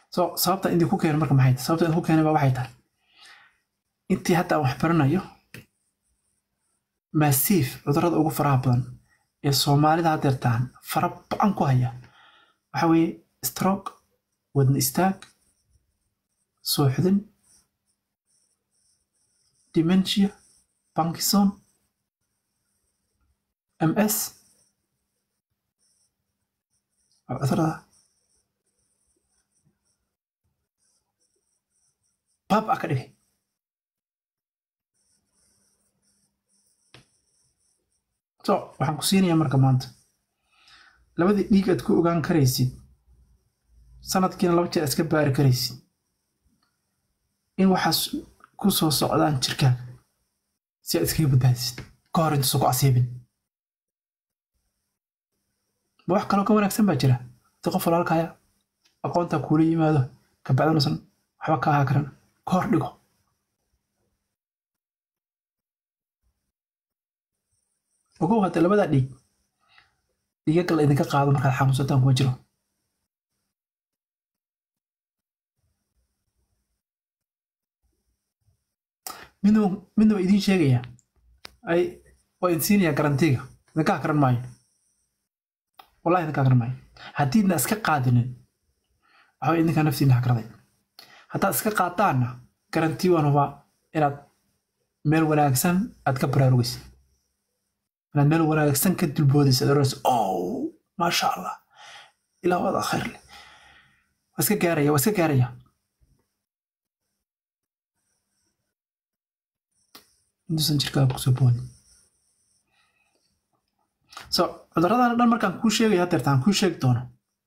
so sababta idinku keenay marka maxay tahay sababta idinku keenay baa waxay tahay intii hadda aan wax baranayo maasiif cudurrada ugu faraha badan ee soomaalida haddeertaan fara ba-an ku haya waxa weeye stroke wadna istaag sooxdin dementia parkinson ms waa cudurada baab ah ka dhigay so waxaan ku siinayaa marka maanta labadii dhiig aad ku ogaan karaysid sanadkiina laba jeer iska baari karaysid in waxaas ku soo socdaan jirkaaga si aad iskaga badbaadisid ka hor intuusan ku asiibin ma wax kaloo ka wanaagsan baa jira hadii qof walaalkaya aqoontaa kuula yimaado kabacdanuusan waxba ka ahaa karan ka hor dhigo ogow hadda labadaa dhiig dhiigaga la idinka qaado markaad xanuunsataan kuma jiro midnaba midnaba idiin sheegaya ay waa idin siinayaa garantiga idinka akran maayo wallahi idinka akran maayo haddiidna iska qaadinin waxaa idinkaa naftiina hakraday haddaad iska qaadaanna garanti waan hubaa inaad meel wanaagsan aad ka baraarugaysid inaad meel wanaagsan ka dulboodaysa aad oranaysa oh maasha allah ilaa wada khayr leh waa iska gaaraya waa iska gaaraya intuusan jirkaaga kusoo boodin so cudurradan dhan markaan kuu sheegaya hadeertaan kuu sheegi doono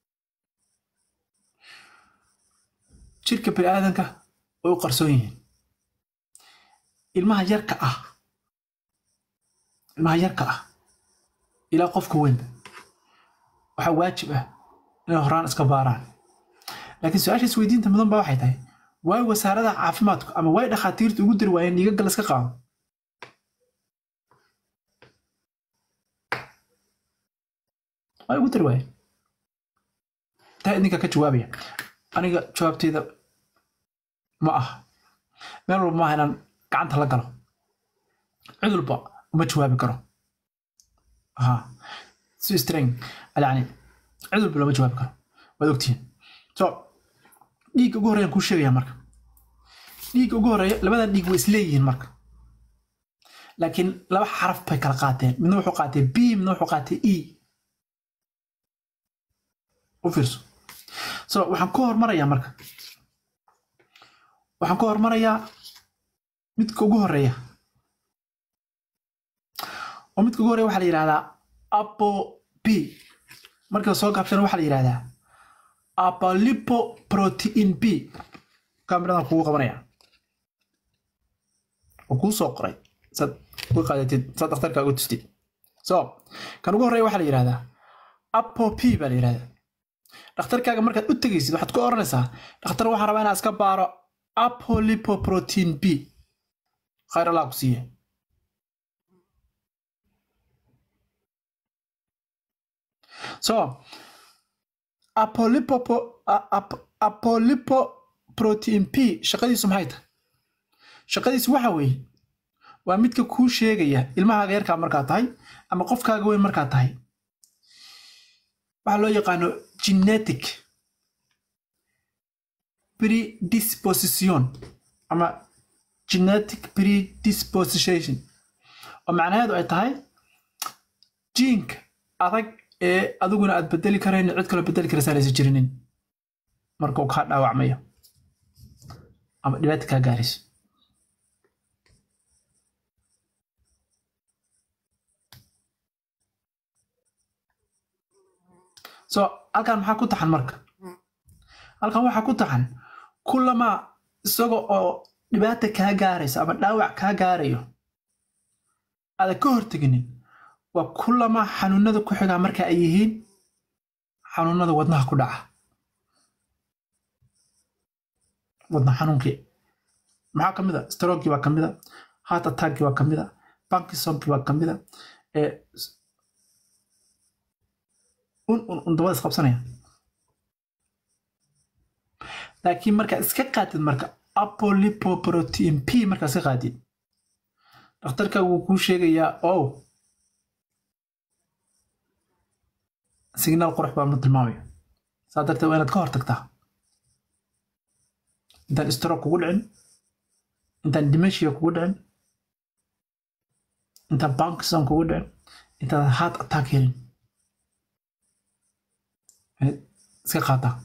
jirka bini aadanka way u qarsoon yihiin ilmaha yarka ah ilmaha yarka ah ilaa qofka weynba waxaa waajib ah inay horaan iska baaraan laakiin su-aasha isweydiinta mudan ba waxay tahay waay wasaaradaha caafimaadku ama waay dhakhaatiirtu ugu dari waayeen dhiigaga la iska qaado way ugu dari waayeen taa idinka ka jawaabaya aniga jawaabteyda ma aha meel walba maaha inaan gacanta la galo cid walba uma jawaabi karo ha si streng yani cid walba looma jawaabi karo waad ogtihiin so dhiigga ugu horreeyaan kuu sheegaya marka dhiigga ugu horreeya labadan dhiig way isleeyihiin marka laakiin laba xaraf bay kala qaateen midna wuxuu qaatay b midna wuxuu qaatay e u fiirso so waxaan ku hormarayaa marka waxaan ku hormarayaa midka ugu horreeya oo midka ugu horreeya waxaa la yidhahdaa apo b marka soo gaabshana waxaa la yidhahdaa apalipo protein b kamiradan kugu qabanaya oo kuu soo qoray saad uga qaadatid saad dhakhtarka uga tustid so kan ugu horreeya waxaa la yidhahdaa apo p baa la yidhahdaa dhakhtarkaaga markaad u tegaysid waxaad ku oranaysaa dhakhtar waxaan rabaa inaan iska baaro apolipoprotein b khayr allah ku siiye so apolipopo apolipoprotein p shaqadiisu maxay tahay shaqadiisu waxa weeye waa midka kuu sheegaya ilmahaaga yarkaa markaa tahay ama qofkaaga weyn markaa tahay waxaa loo yaqaano genetic predisposition ama genetic predisposition oo macnaheedu ay tahay jiinka adag ee adiguna aad bedeli karayn cid kaloo bedeli karaysaa laysa jirinin marka uu kaa dhaawacmayo ama dhibaata kaa gaarayso so halkan maxaa ku taxan marka halkan waxaa ku taxan kullama isaga oo dhibaata kaa gaaraysa ama dhaawac kaa gaarayo aada ka horteginin waa kullama xanuunada ku xigaa marka ay yihiin xanuunada wadnaha ku dhaca wadna xanuunkii maxaa ka mid a strokii baa ka mid a heart attackii baa ka mid a parkinsonki baa ka mid a un un un dabada isqabsanaya laakiin markaad iska qaatid marka apolipoprotein p markaad iska qaatid dhakhtarkaagu wuu kuu sheegayaa ow signaal qurux baa mu tilmaamaya saa darteed waa inaad ka hortagtaa intaan stroke kugu dhicin intaan dementia kugu dhicin intaan parkinson kugu dhicin intaan heart attack helin iska qaataa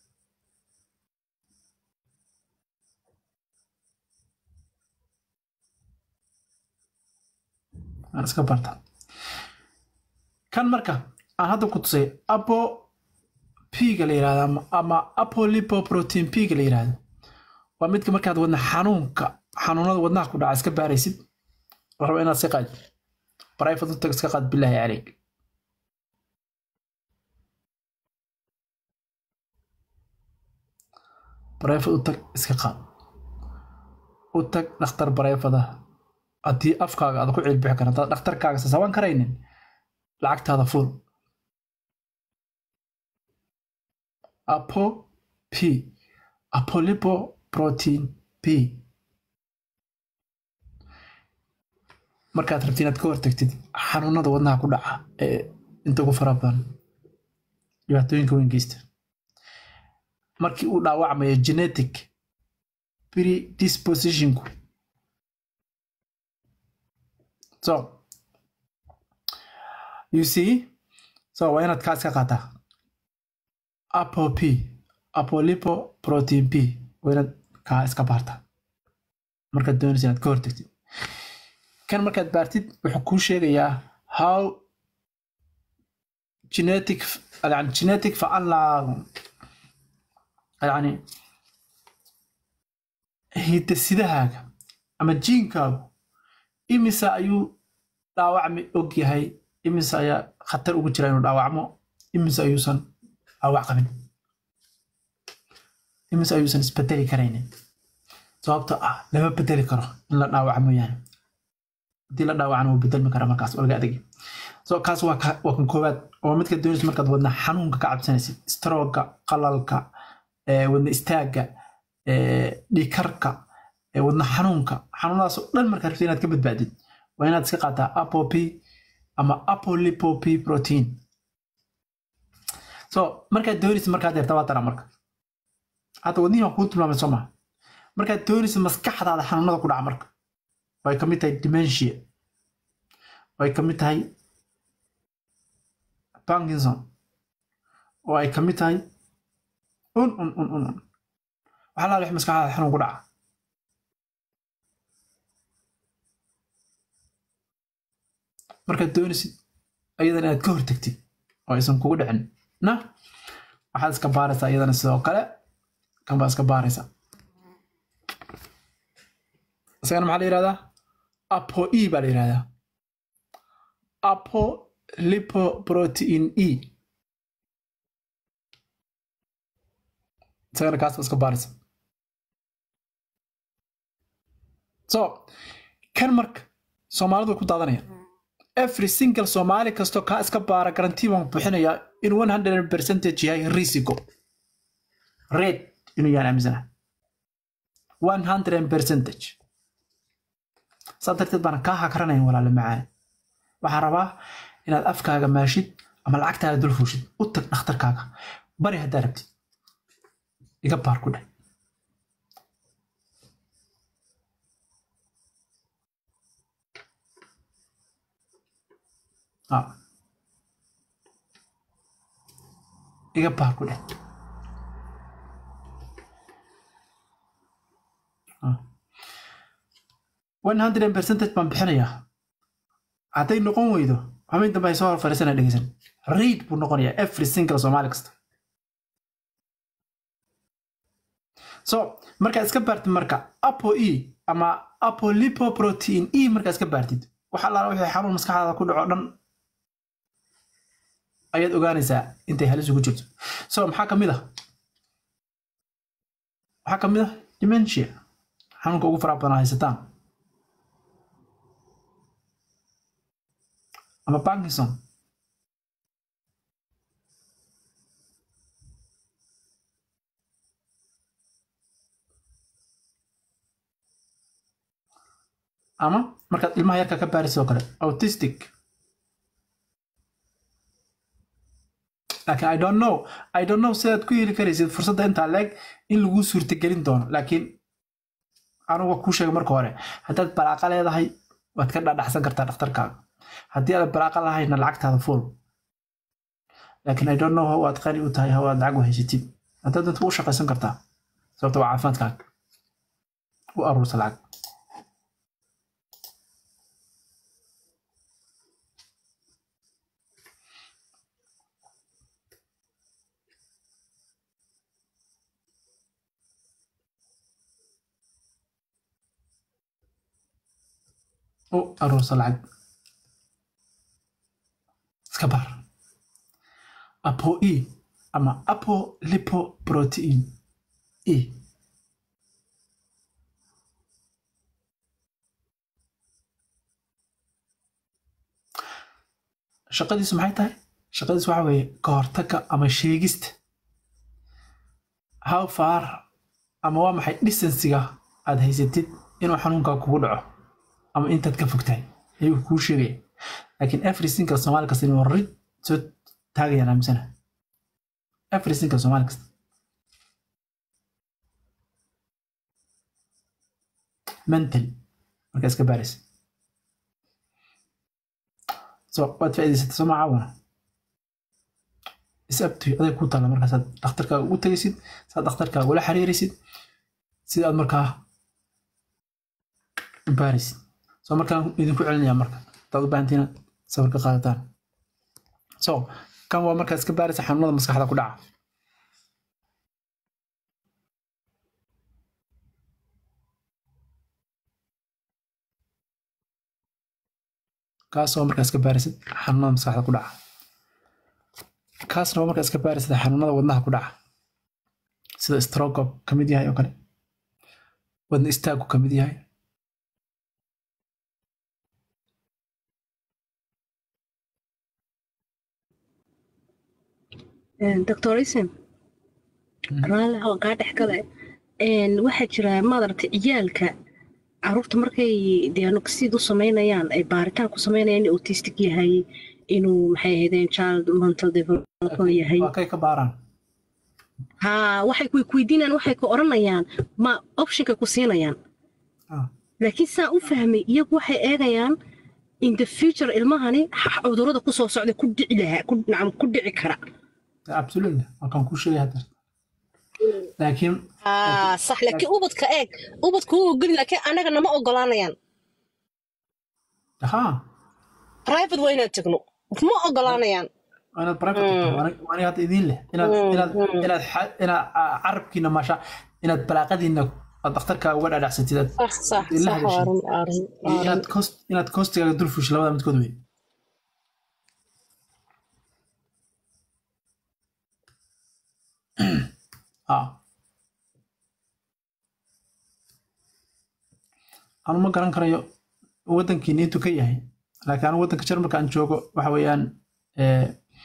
aan iska barta kan marka aan hadda ku tusay apo p-ga la yirahdo ama apolipoprotein p-ga la yirahdo waa midka markaad wadna xanuunka xanuunada wadnaha ku dhaca iska baaraysid raba inaad iska qaad private u tag iska qaad bilaahi caleyk private u tag iska qaad u tag dhakhtar private haddii afkaaga aad ku cilbixi karan hadaad dhakhtarkaaga sasaban karaynin lacagtaada fuul apo p apolipo protein p markaad rabti inaad ka hortagtid xanuunada wadnaha ku dhaca ee inta ugu fara badan dhibaatooyinka weyn geysta markii uu dhaawacmayo genetic predispositionku so you see so waa inaad kaa iska qaataa apo p apolipo protein p waa inaad kaa iska baartaa markaad doonaysa inaad ka hortagtid kan markaad baartid wuxuu kuu sheegayaa how genetic yani genetic facallaaqo yani hiddasidahaaga ama jiinkaagu imisa ayuu dhaawacmi og yahay imise ayaa khatar ugu jira inuu dhaawacmo imise ayuusan dhaawac qabin imise ayuusan isbedeli karaynin sababto ah lama bedeli karo in la dhaawaca mooyaane haddii la dhaawacana wuu bedelmi karaa markaas oo laga adegi so kaas waa waa kan koowaad oo midka doonaysa markaad wadna xanuunka ka cabsanaysid strooga qalalka wadna istaagga dhiikarka wadna xanuunka xanuunadaas oo dhan markaad rabtid inaad ka badbaadid waa inaad iska qaataa apopi ama apolipopi protein so markaad doonaysa markaad yarta waa tara marka hadda wadnihii waan kuu tilmaamay soo maha markaad doonaysa maskaxdaada xanuunada ku dhaca marka way ka mid tahay dementia way ka mid tahay parkinson oo ay ka mid tahay un un un un un waxaa la wix maskaxdaada xanuun ku dhaca markaad doonaysid ayadan inaad ka hortagtid oo aysan kugu dhicin na waxaad iska baaraysaa iyadana sidoo kale kan baa iska baaraysaa isagana maxaa la yihahdaa apo e baa la yihahdaa apo lipoprotein e isagana kaas baa iska baaraysa so kan marka soomaalidu way ku daadanayaan every single soomaali kastoo kaa iska baara garantii baan buuxinayaa in one hundred percentage yahay risico red inuu yahan aaminsana one hundred percentage saa darteed baana kaa hakaranayn walaale macaane waxaan rabaa inaad afkaaga maashid ama lacagtaada dul fuushid u tag dhakhtarkaaga bari haddaa rabtid iga baar ku dheh iga baar ku dheh one hundred percentage baan bixinayaa hadday noqon weydo xubin dambe ay soo hor fariisana dhegeysan reid buu noqonayaa every single soomaali kasta so markaad iska baartid marka apo e ama apolipoprotein e markaad iska baartid waxa allaala wixii xanuun maskaxdaada ku dhaco dhan ayaad ogaanaysaa intay halis ugu jirto so maxaa ka mid ah maxaa ka mid ah dementia xanuunka ugu faraha badan haysataan ama parkinson ama markaad ilmaha yarka ka baariso kale autistic laakiin i don't know i don't know sidaad ku heli karaysid fursadda intaa leeg in lagu suurtagelin doono laakiin anugu kuu sheegay marka hore haddaad balaaqa leedahay waad ka dhadhaxsan kartaa dhakhtarkaaga haddii aad balaaqa lahayna lacagtaada full laakiin i don't know how aad qani u tahay how aad lacag u haysatid haddaad dadka u shaqaysan kartaa sababta waa caafimaadkaaga u aruursa lacag u aruursa lacag iska bar apo e ama apo lipoprotein e shaqadiisu maxay tahay shaqadiisu waxa weeye ka hortagga ama sheegista how far ama waa maxay distansiga aad haysatid inuu xanuunkaa kugu dhaco ama intaad ka fogtahay ayuu kuu sheegaya laakiin every single soomaali kasta inuu rid soo taagayaan aaminsana every single soomaali kasta mental markaa iska baaraysa so waad faa'iidaysata soo macaawana isabtuy aday ku taalla markaasaad dhakhtarkaaga ugu tegaysid saad dhakhtarkaaga ula xiriiraysid sida aad markaa u baaraysid soo markaan idinku celinaya marka hadaad u baahantiin inaad sawir ka qaadataan so kan waa markaad iska baaraysa xanuunada maskaxda ku dhaca kaasoo markaa iska baarisid xanuunada maskaxda ku dhaca kaasna waa markaa iska baarisid xanuunada wadnaha ku dhaca sida stroke ka mid yahay oo kale wadna istaagu ka mid yahay doctor ism raalli oo kaa dhex gale waxaa jira maaragtay ciyaalka caruurta markay diagnosid u samaynayaan ay baaritaan ku samaynayaan inuu autistic yahay inuu maxay ahaydeen child mental development yahay waa kay ka baaraan ha waxay ku weydiinayaan waxay ku odhanayaan ma optionka ku siinayaan Ah, laakiin saa u fahmay iyagu waxay eegayaan in the future ilmahani cudurrada ku soo socda ku dhici lahaa ku nacam ku dhici kara absolutely waa kan kuu sheegay hadda laakiin aa sax laakiin ubadka eeg ubadka wuu ogolin laakiin annaga nama ogolaanayaan ha private waa inaan tagno ma ogolaanayaan waa inaad private tagto. Waa aniga- waa aniga hadda idiin leh inaad inaad inaad xa- inaad ah, carabkiina maasha inaad balaaqadiina aad dhakhtarka uga dhadhacsatid aad sax sax Ilaa sax heshiis. waa run waa run iyo inaad cost inaad costigaaga dul fushi labada midkood wey ah anu ma garan karayo waddankiini intuu ka yahay laakiin anu waddanka jarmalka aan joogo waxa weeyaan eh,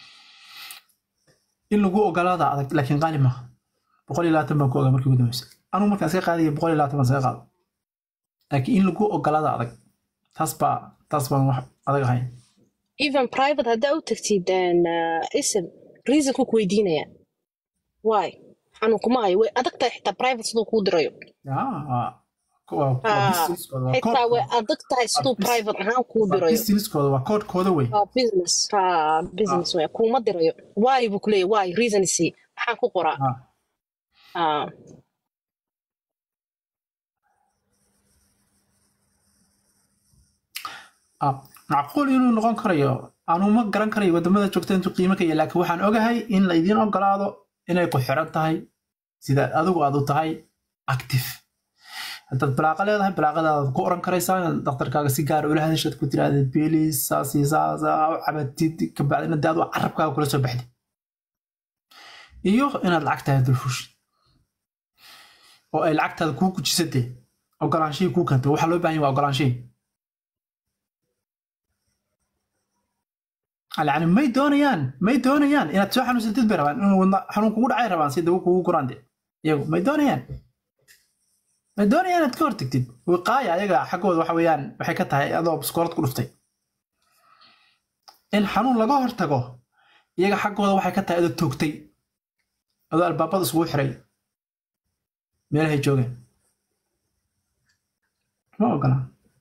in lagu ogolaada adag laakiin qaali maaha boqol iyo labaatan baan ku ogaa markii ugu dambeysay anu markaan iska qaadaya boqol iyo labaatan baan iska qaado laakiin in lagu ogolaada adag taas baa taas baan wax adag ahayn even private haddaa u tagtid ism reasonku ku weydiinaya why xanuunkuma hayo way adag tahay xitaa private siduu kuu dirayo Ah, waa waa- waa Ah, businesskooda, waa xitaa koodkooda. way adag tahay siduu bus- private ahaan kuu Waa dirayo businesskooda waa koodkooda wey waa business ha business way kuuma dirayo why buu kuleeyahy why reason isi maxaan ku qoraa Ah, Ah, ah, macquul inuu noqon karayo anu ma garan karayo wadamada joogta intuu qiimo ka yahay laakiin waxaan ogahay in la idiin ogolaado inay ku xiran tahay sida adigu aad u tahay active haddaad balaaqa leedahay balaaqadaad ku oran karaysaa inaad dhakhtarkaaga si gaar ula hadashad ku tirahdid bilis saas iyo saas aa u cabatid kabacdina dee adu carabkaaga kula soo baxdid iyo inaad lacagtaada dulfushid oo ay lacagtaada kuu gujisatee ogolaanshihii kuu keentay waxaa loo baahan yahay waa ogolaanshihii yani may doonayaan may doonayaan inaad soo xanuunsatid bay rabaan inuu wadna xanuun kugu dhacay rabaan si dawo kugu guraan de iyagu may doonayaan ma doonaya inaad ka hortagtid wiqaaya ayaga xaggooda waxa weeyaan waxay ka tahay adoo biskoolad ku dhuftay in xanuun laga hortago iyaga xaggooda waxay ka tahay adoo toogtay adoo albaabada isugu xiray meelahay joogeen ma ogola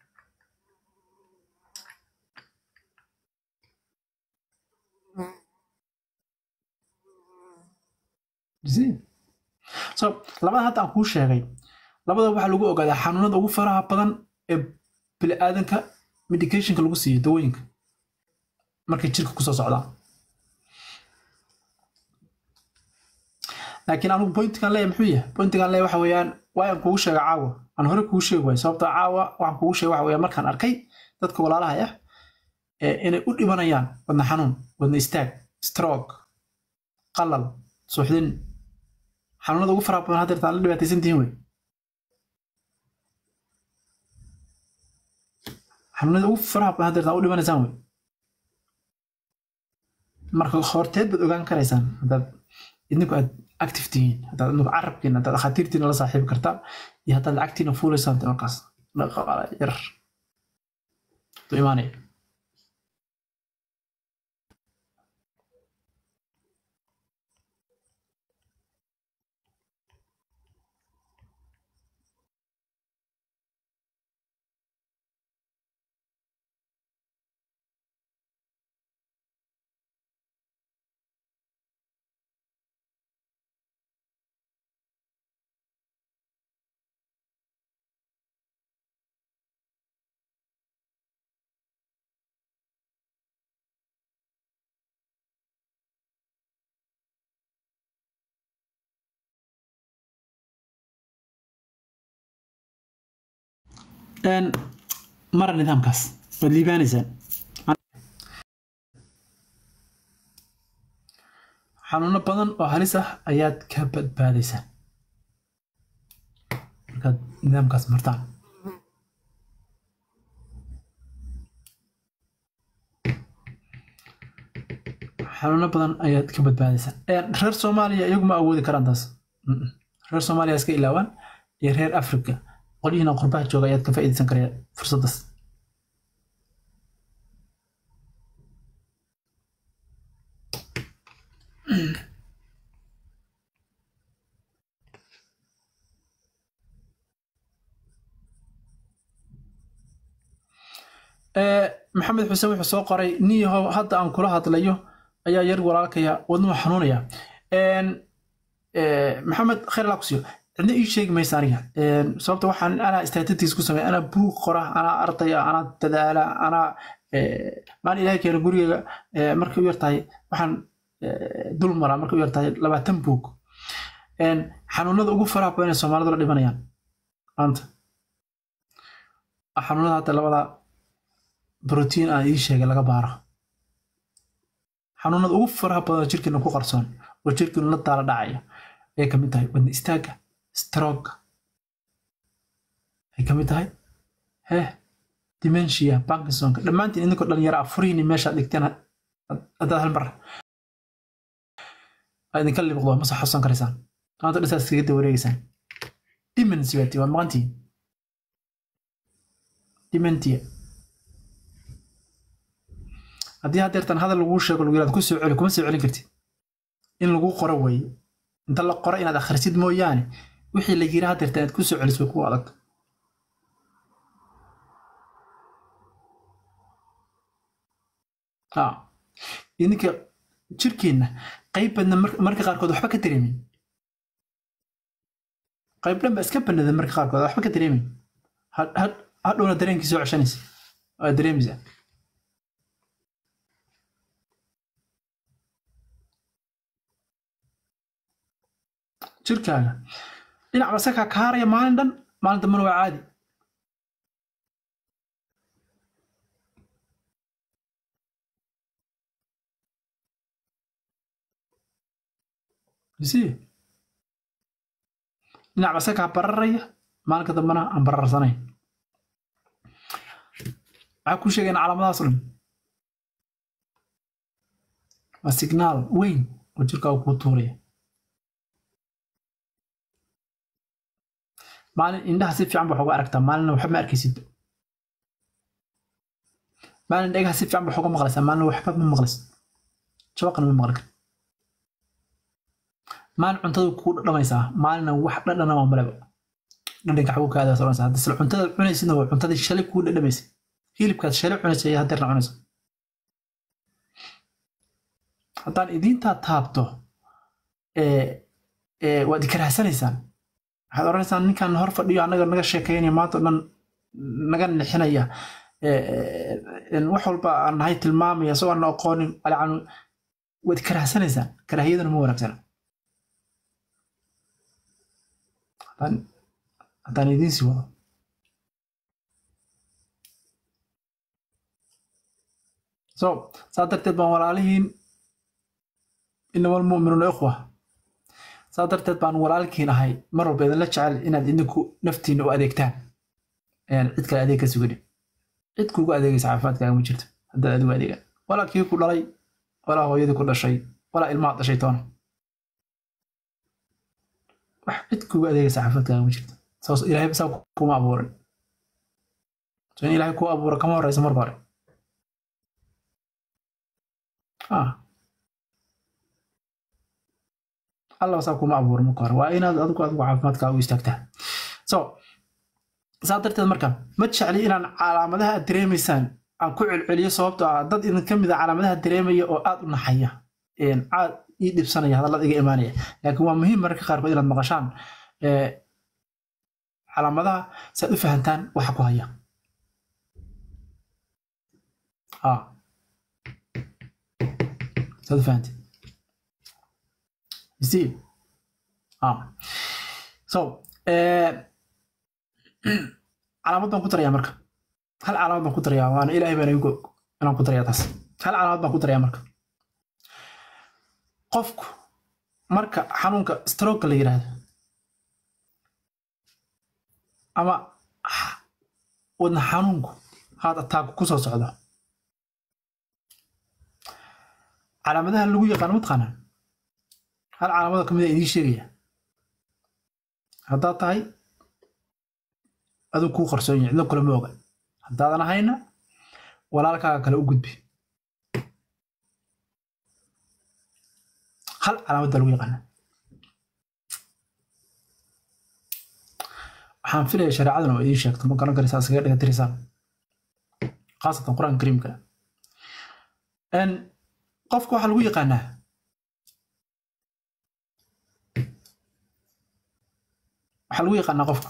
so labada hadda aan kuu sheegay labada waxaa lagu ogaadaa xanuunada ugu faraha badan ee bini'aadanka medicationka lagu siiyo dawooyinka markay jirka kusoo socdaan laakiin anugu pointigan leeya muxuu yahay pointigan leeya waxa weeyaan waayaan kugu sheega caawa aan hore kugu sheegi waay sababta caawa waxaan kugu sheega waxa weeyaan markaan arkay dadka walaalaha ah inay u dhimanayaan wadna xanuun wadna istaag stroke qalal suuxdin xanuunada ugu faraha badan haddeertaan la dhibaataysan tihiin wey xanuunada ugu faraha badan haddeertaan u dhimanaysaan wey marka horteed baad ogaan karaysaan haddaad idinku aad active tihiin haddaad idinku carabkiina haddaad dhakhaatiirtiina la saaxiibi kartaan iyo haddaad lacagtiina fuulaysaan markaas yar du imaanaya mara nidaamkaas waad liibaanaysaan xanuuno badan oo halis ah ayaad ka badbaadaysaan markaad nidaamkaas martaan xanuuno badan ayaad ka badbaadaysaan reer soomaaliya iyagu ma awoodi karaan taas reer soomaaliya iska ilaawaan iyo reer africa qolyihiina qurbaha jooga ayaad ka faa'iidaysan karaya fursaddaas maxamed xuseen wuxuu soo qoray niyahow hadda aan kula hadlayo ayaa yar walaalkaya wadnuhu xanuunaya maxamed khayr laa ku siiyo cidna ii sheegi maysa aniga sababta waxaan anaa statistics ku sameeya anaa buug qora anaa ardaya anaa dadaala anaa maalin ilahay keena gurigeyga markay u yartahay waxaan dul maraa markay u yartahay labaatan buug xanuunada ugu faraha badan ee soomaalidu la dhimanayaan maanta xanuunada hadda labada brotiin aan ii sheegay laga baaro xanuunada ugu faraha badan oo jirkeena ku qarsoon oo jirkeenu la daala dhacaya ayay ka mid tahay wadna istaagga stroke ay ka mid tahay heh dementia parkinsonka dhammaantiin idinkoo dhalinyaro afuriini meeshaad dhigteen haddaad hal mar aa idinka libiqdo ma soo xasuusan karaysaan maanta dhisaas iskaga daba wareegeysaan demency baati waa maqantiin dementia haddii haddeertan hadal laguu sheego lagu yiraad ku soo celi kuma soo celin kartid in lagu qoro weeye inta la qoro inaad akhrisid mooyaane wixii la yiri haddeertan inaad ku soo celis way ku adag idinka jirkeenna qayb badna marka qaarkood waxba ka dareemin qayb dhan ba iska banada marka qaarkood waxba ka dareemin hadhowna dareenkii soo ceshanaysa waa dareemaysaa jirkaaga dhinac ba isagaa kaaraya maalin dhan maalin dambana waa caadi see dhinac ba isagaa bararaya maalinka dambana aan bararsanayn maxaa kuu sheegayna calaamadahaas dhan waa signaal weyn oo jirkaaga kuu tuuraya maalin indhaha si fiican baa uga aragtaa maalina waxba ma arkaysid maalin dhagaha si fiican baa uga maqlaysaa maalina waxba ma maqlaysid jabaqana ma maqli kar maalin cuntada kugu dhadhamaysaa maalina wax dhadhana waa maleba dhadhanka xagu ka aadaas oranaysa hadda sila cuntada cunaysidna waa cuntadii shalay kugu dhadhamaysa hilibkaad shalay cunaysa iyo haddeerna cunaysa haddaan idiintaa taabto waad ikarahsanaysaan waxaad odhanaysaan ninkan hor fadhiyo annaga naga sheekaynaya maanta o dhan naga nixinaya wax walba aan nahay tilmaamaya isagoo aan aqoonin alcanu waad ikarahsanaysaan karaahiyaduna ma wanaagsana haddaan idiin sii wado so saa darteed baan walaalihiin inama almu'minuuna ikhwa saa darteed baan walaalkiin ahay mar walba idinla jecel inaad idinku naftiina u adeegtaan cid kale adeeg ka sugani cid kuugu adeegaysa caafimaadkaaga ma jirto haddaad adigu adeegaan walaa kii ku dhalay walaa hooyadii ku dhashay walaa ilmaha dhashay toona wax cid kuugu adeegaysa caafimaadkaaga ma jirto saas ilaahay saa kuma abuurin so in ilaahay kuu abuura kama horeysa marka hore alla saa kuma abuura marka hore waa inaad adigu adigu caafimaadkaa u istaagtaa so saa darteed marka ma jecli inaan calaamadaha aad dareemaysaan aan ku celceliyo sababtoo ah dad idin ka mid a calaamadaha dareemaya oo aad u naxaya caad ii dhibsanaya hadallada iga imaanaya laakiin waa muhiim mararka qaarkood inaad maqashaan calaamadaha si aad u fahantaan waxa ku haya saad u fahantay You see? Ah. So, calaamad baan ku darayaa marka. Hal calaamad baan ku darayaa waana ilaahay baan igu inaan ku darayaa taas. Hal calaamad baan ku darayaa marka. Qofku marka xanuunka stroke la yiraahdo ama wadna xanuunku haad attack ku soo socdo calaamadaha lagu yaqaan mataqaanaa hal calaamada ka mid a idiin sheegaya haddaad tahay aduu kuu qarsoon yahay cidlo kale ma oga haddaadan ahayna walaalkaaga kale u gudbi hal calaamad baa lagu yaqaana waxaan filaya shareecaduna oo idiin sheegto ma garan karaysaa iskaga dhiga tirisaan khaasatan qur-aanka kariimka qofka waxaa lagu yaqaanaa waxaa lagu yaqaanaa qofka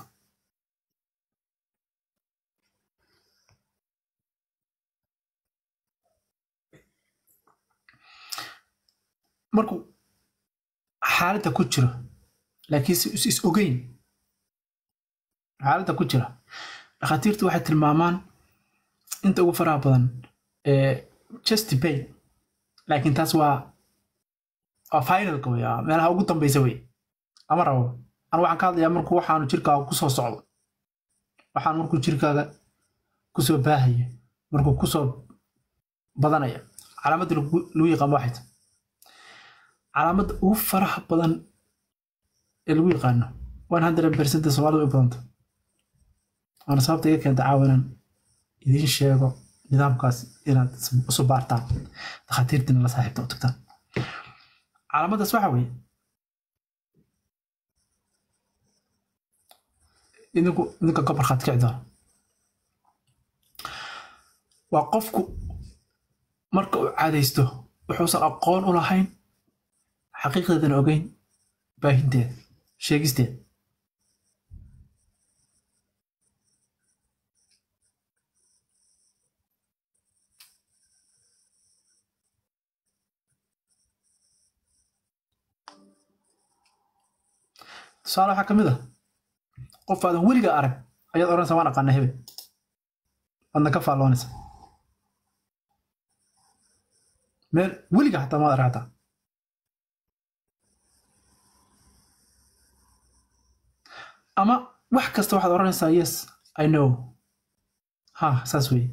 markuu xaaladda ku jiro laakiinse is is ogeyn xaaladda ku jira dhakhaatiirtu waxay tilmaamaan inta ugu faraha badan chest pain laakiin taas waa waa finalka wey meelaha ugu dambeysa wey lama rabo an waxaan ka hadlayaa markuu waxaanu jirkaaga kusoo socdo waxaan markuu jirkaaga kusoo baahaya markuu kusoo badanaya calaamadda lagu yaqaan waxay tahay calaamadda ugu faraha badan ee lagu yaqaano one hundred percent soomaalida way badanta waana sababta iga keenta caawa inaan idiin sheego nidaamkaas inaad isu baartaan dakhaatiirtiina la saaxiibta u tagtaan calaamaddaas waxa weeye idinku idinka ka barkhaad kici doona waa qofku marka uu caadaysto wuxuusan aqoon u lahayn xaqiiqdeedana ogeyn baahinteeda sheegisteeda tusaale waxaa ka mid ah qof aadan weliga arag ayaad odhanaysaa waan aqaana hebel waadna ka faalloonaysa meel weliga xataa maad arag xataa ama wax kasta waxaad odhanaysaa yes i know ha saas weeye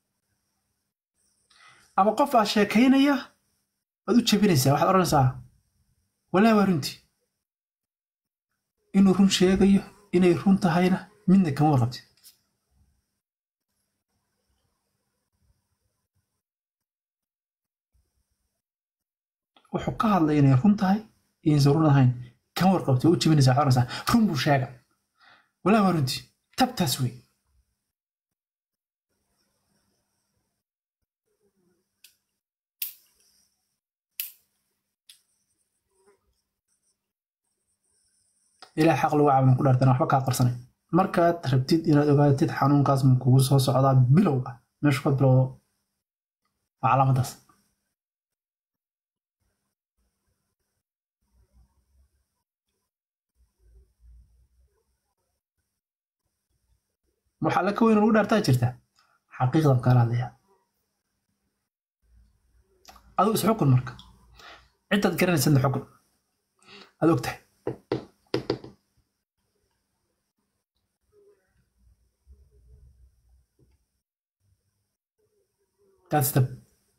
ama qof aad sheekaynaya waad u jebinaysaa waxaad odhanaysaa walaa waa runtii inuu run sheegayo inay run tahayna midna kama warqabtid wuxuu ka hadlay inay run tahay iyo inaysan run ahayn kama warqabtid waa u jibinaysaa waxaad oranaysaa run buu sheega walaa waa runtii tabtaas wey ilaah xaq lagu caabudan ku dhaartana waxba kaa qarsanay markaad rabtid inaad ogaatid xanuunkaas ma kugu soo socdaa bilow ah meeshu ka bilowdo waa calaamadaas waxaa la ka weyn lagu dhaartaa jirta xaqiiqdan kaala hadlaya adigu is xukun marka ciddaad garanaysadna xukun aad og tahay that's the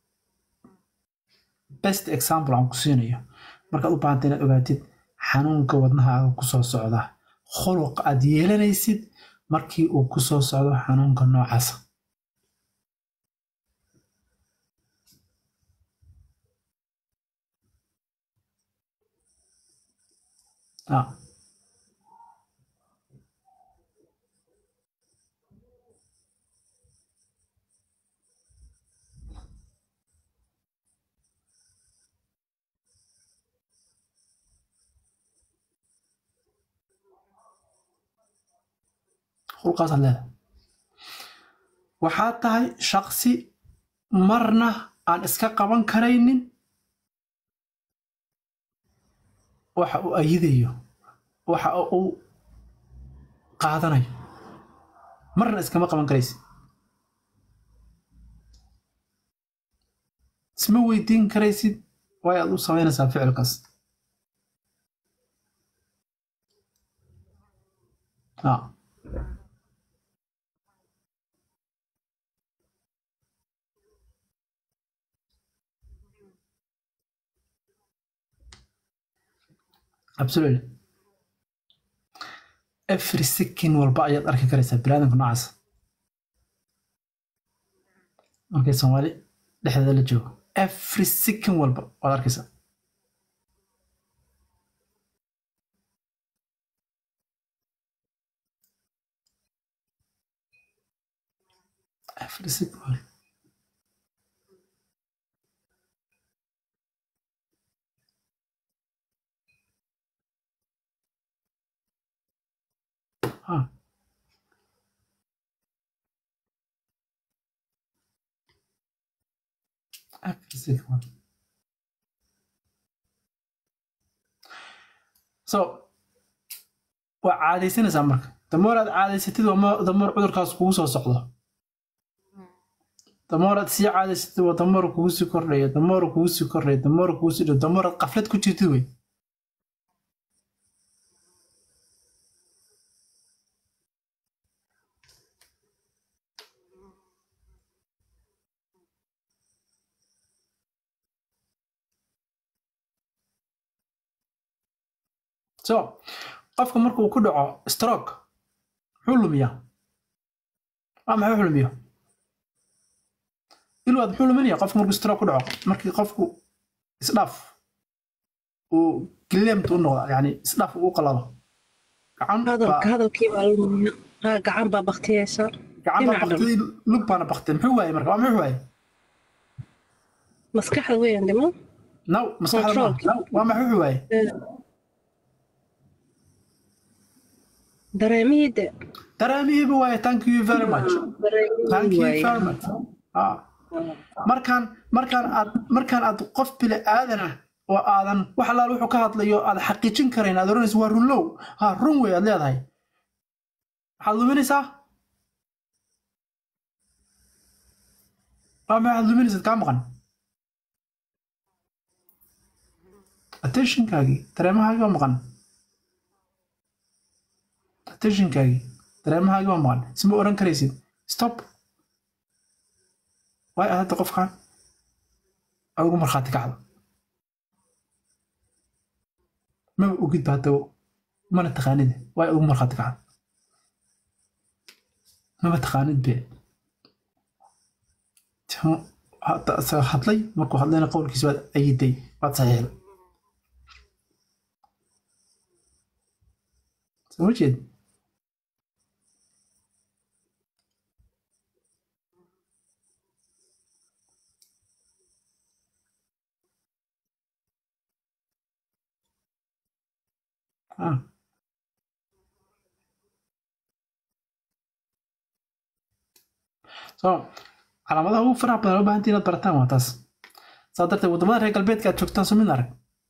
best example aan ku siinayo markaad u baahanta inaad ogaatid xanuunka wadnahaaga ku soo socda khuluq aad yeelanaysid markii uu ku soo socdo xanuunka noocaasa ah khulqaasaad leedahay waxaad tahay shaksi marna aan iska qaban karaynin waxa uu ayidayo waxa uu qaadanayo marna iskama qaban karaysid isma weydiin karaysid waay aad u samaynaysaa ficilkaas ah absolutely every second walba ayaad arki karaysaa biniaadamka noocaas markay soomaali dhexdeeda la joogo every second walba waad arkaysaa every second walba Huh. Every single one. So waa caadaysanaysaa marka damoor aad caadaysatid waa damoor cudurkaas kugu soo socdo damoor aad sii caadaysatid waa damoor kugu sii kordhaya damoor kugu sii kordhaya damoor kugu sii dhow damoor aad qaflad ku jirtid wey so qofka marka uu ku dhaco stroke muxuu lumiyaa waa maxay wuxuu lumiyo ilwaad muxuu luminaya qofka markuu stroke ku dhaco markii qofku isdhaaf uu gileemt u noqda yani isdhaaf uu qalalo gacan hadalka hadalkii baa lumiya haa gacan baa baktiyeysa gacan baa baktiyay lug baana baktiyay muxuu waaye marka waa muxuu waaye maskaxda weeyaan dhimo naw maskaxda ma naw waa maxay wuxuu waaye dareemihii de dareemihiiba waaye thank you very much thank you very much ah markaan markaan aad markaan aad qof bili aadan ah oo aadan wax allaal wuxuu ka hadlayo aad xaqiijin karayn aad oranaysa waa runlow ha run wey aad leedahay waxaad luminaysaa waa maxaad luminaysaad kaa maqan attentionkaagii dareemahaagii waa maqan attentionkaagii dareemahaagii waa maqan isma oran karaysid stop waay aad hadda qofkan aad ugu markhaati kacdo maba ogid ba hadda mana taqaanid waay ugu markhaati kacad maba taqaanid be hadlay markuu hadlayna qowlkiisa waad ayiday waad saxiixday soo ma jeed ah so calaamadaha ugu faraha badan loo baahantii inaad barataan waa taas saa darteed waddamada reer galbeedka aad joogtaan soo mid arag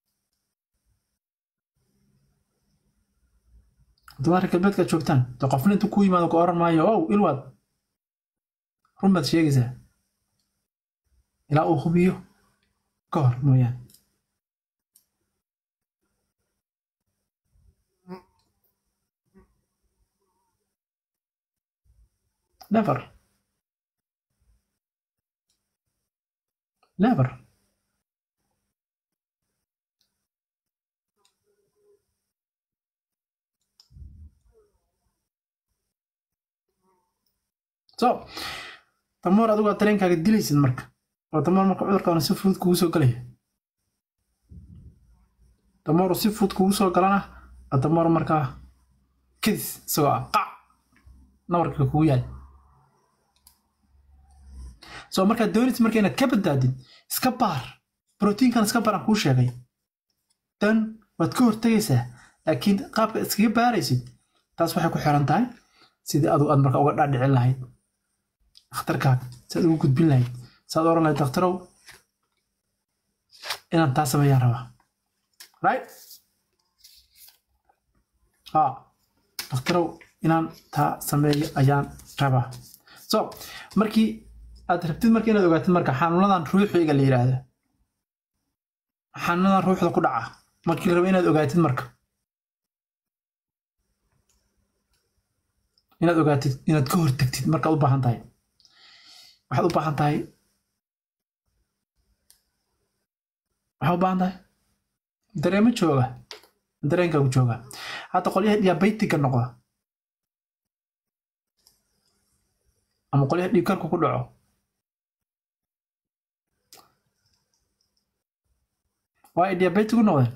waddamada reer galbeedka aad joogtaan de qofna intuu ku yimaado ku oran maayo ow ilwaad run baad sheegaysaa ilaa uu hubiyo ka hor mooyaane never never so damoor adigu aad dareenkaaga dilaysid marka oo damoor marka cudurkaana si fudud kugu soo galaya damoor si fudud kugu soo galana damoor markaa kadis isagoo ah qac nabarka kugu yaal soo markaad doonaysid marka inaad ka badbaadid iska baar brotiinkan iska baar aan kuu sheegay dan waad ka hortegaysaa laakiin qaabka iskaga baaraysid taas waxay ku xiran tahay sidii adu aad marka uga dhaadhicin lahayd dhakhtarkaaga si aad ugu gudbin lahayd saad oran lahayd dhakhtarow inaan taa sameeyaan rabaa right ha dhakhtarow inaan taa sameeyo ayaan rabaa so markii aad rabtid marka inaad ogaatid marka xanuunadan ruuxiga la yidhaahda xanuunadan ruuxda ku dhaca markii la rabo inaad ogaatid marka inaad ogaatid inaad ka hortagtid markaad u baahan tahay waxaad u baahan tahay waxaad u baahan tahay dareemo jooga dareenkaagu jooga hadda qolyaha diabetiga noqda ama qolyaha dhiigkarku ku dhaco waa ay diabetic u noqdeen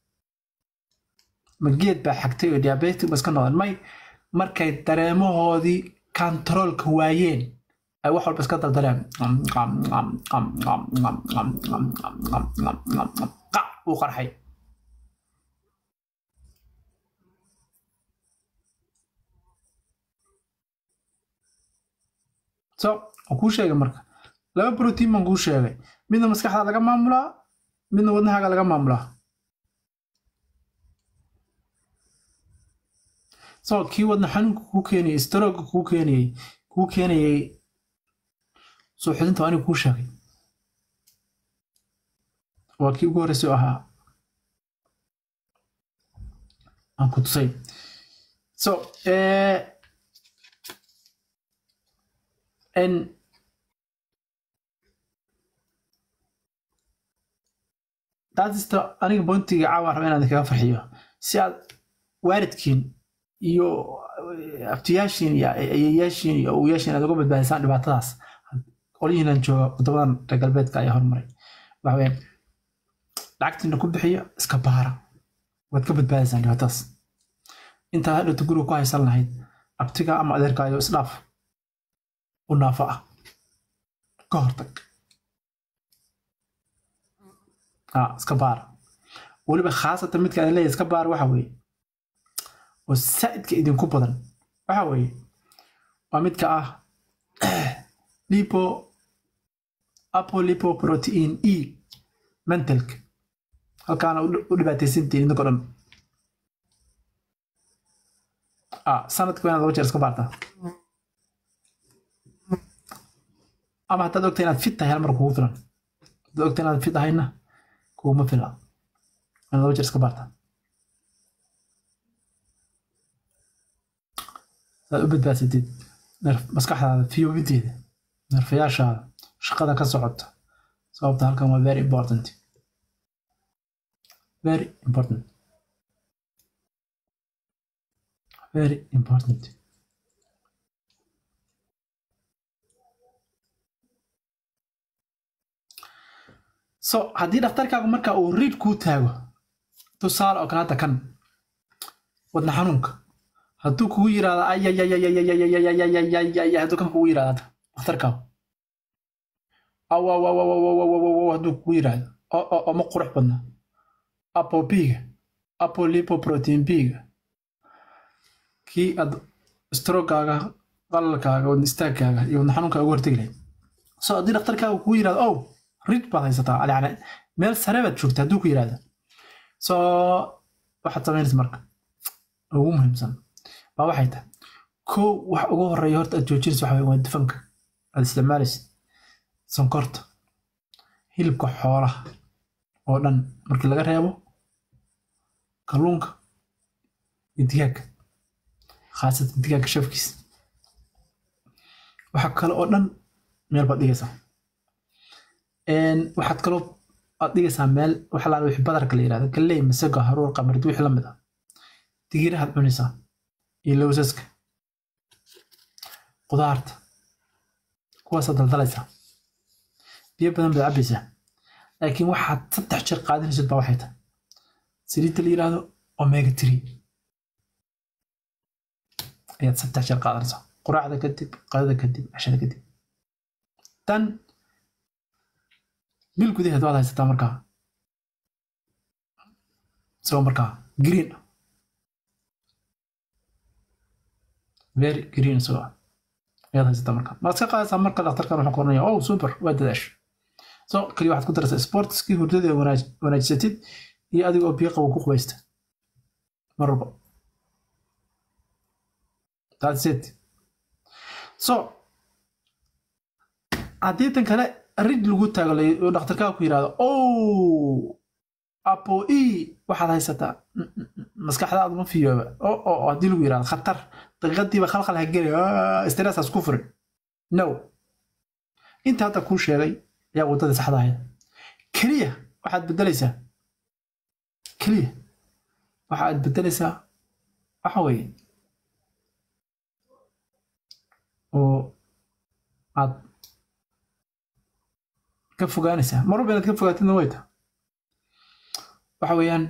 ma geed baa xagtay oo diabetic ba iska noqdeen may markay dareemahoodii kantaroolka waayeen ay wax walba iska dardareen qac uu qarxay so waan kuu sheegay marka laba brotiin baan kuu sheegay midna maskaxda laga maamulaa midna wadnahaaga laga maamulaa so kii wadna xanuunka kuu keenayay strooga kuu keenayay kuu keenayay soo xidinta aniga kuu sheegay waa kii ugu horreysay oo ahaa aan ku tusay so n daadista aniga bointiga caawan raba inaan kaga farxiyo si aad waalidkiin iyo abtiyaashiin iyo ayeyaashiin iyo awoyaashiin aad uga badbaadisaan dhibaatadaas qolyihiinan jooga wadamadan reer galbeedka ayaa hormaray waxaweyaan lacagtiina ku bixiya iska baara waad ka badbaadaysaan dhibaatadaas intaad hadhowta guriga ku haysan lahayd abtiga ama adeerkaayo isdhaaf u naafo ah ka hortag iska baara weliba khaasatan midka aan leeyahay iska baara waxa weeye oo saa'idka idinku badan waxa weeye waa midka ah lipo apolipoprotein e mentalka halkaana u dhibaataysantiin idinkoo dhan sanadka inaad laba jeer iska baartaa ama haddaad ogta inaad fit tahay hal mar kugu filan haddaad ogta inaad fit ahayna kuguma fila inaad laba jeer iska baartaa saad u badbaadsatid maskaxdaada fiyoobideeda nerfayaashaada shaqada ka socota sababta halkan waa very important very important very important so haddii dhakhtarkaagu marka uu riid kuu taago tusaale oo kale hadda kan wadna xanuunka hadduu kugu yiraahdo ayayayayayayayayayayay hadduu kan kugu yiraahdo dhakhtarkaagu awawawawawawawawaw hadduu kugu yiraahdo oo ma qurux badna apobiga apolipoprotein biga kii aad strogaaga qalalkaaga wadna istaagkaaga iyo wadna xanuunkaaga uga hortegi lahayd so haddii dhakhtarkaaga kugu yirahdo ow rid baad haysataa yani meel sare baad joogta hadduu ku yirahdo so waxaad samaynaysa marka ugu muhiimsan baa waxay tahay kow wax ugu horeeya horta aad joojinaysa waxa waa dufanka aad isticmaalaysid sonkorta hilibka xoolaha oo dhan markii laga reebo kalluunka iyo digaagga khaasatan digaagga shafkiisa waxa kale oo dhan meel baad dhigaysaa waxaad kaloo aad dhigaysaa meel waxa laala wixii badarka la yirahdo galley masago haruur qamardi wixii la mid ah digirahaad cunaysaa iyo lowsaska qudaarta kuwaasaad daldalaysaa biyo badan baad cabbaysaa laakiin waxaad saddex jeer qaadanaysid baa waxay tahay saliidda la yidhaahdo omega tree ayaad saddex jeer qaadanaysaa quraacda kadib qadada kadib cashada kadib tan bil gudaheed waad haysataa markaa isagoo markaa green ah very green isagoo ah ayaad haysataa markaa maad iska qaadaysaa marka dhakhtarkan wuxuu qoranaya oh super waa dadaash so kaliya waxaad ku daraysaa sportskii hurdada wanaajisatid iyo adiga oo biyo qabo ku qubaysta mar walba that's it so haddii tan kale rid lagu taago oo dhakhtarkaaga ku yidhahdo oh apo e waxaad haysataa maskaxdaadu ma fiyooba o o haddii lagu yidhahdo khatar daqiiqadiiba khalkhal ha geli stressaas ku furin no inta hadda kuu sheegay ayaa waddadii saxda ahayd keliya waxaad beddelaysaa keliya waxa aad beddelaysaa waxa weeye oo aad ka fogaanaysaa mar walba inaad ka fogaatidna way tahay waxa weeyaan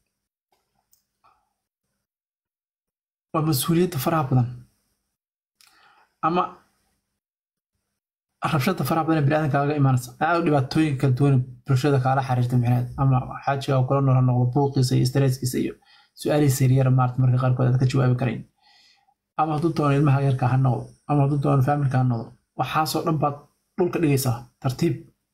waa mas-uuliyadda faraha badan ama rabshada faraha badan ee biniaadanka kaga imaanaysa aad dhibaatooyinka kala duwan bulshada kaala xiriirta micnaheed ama xaajiga oo kula nool noqdo buuqiisa iyo stresskiisa iyo su-aalihiisa yaryar maarata marka qaarkood aad ka jawaabi karayn ama hadduu doono ilmaha yarka ha noqdo ama hadduu doono faamilka ha noqdo waxaasoo dhan baad dhulka dhigaysaa tartiib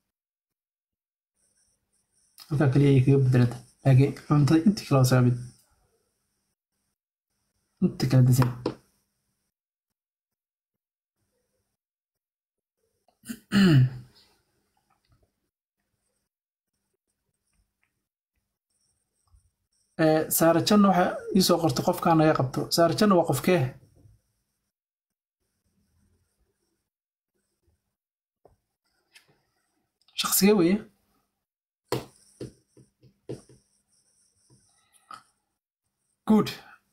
halkaa kaliya ayay kaga bedelanta laakiin cuntada intii kale waa saamid inta kale dasan saare janna waxa iisoo qortay qofkaa naga qabto saare janna waa qofkee shaqsigee weeye good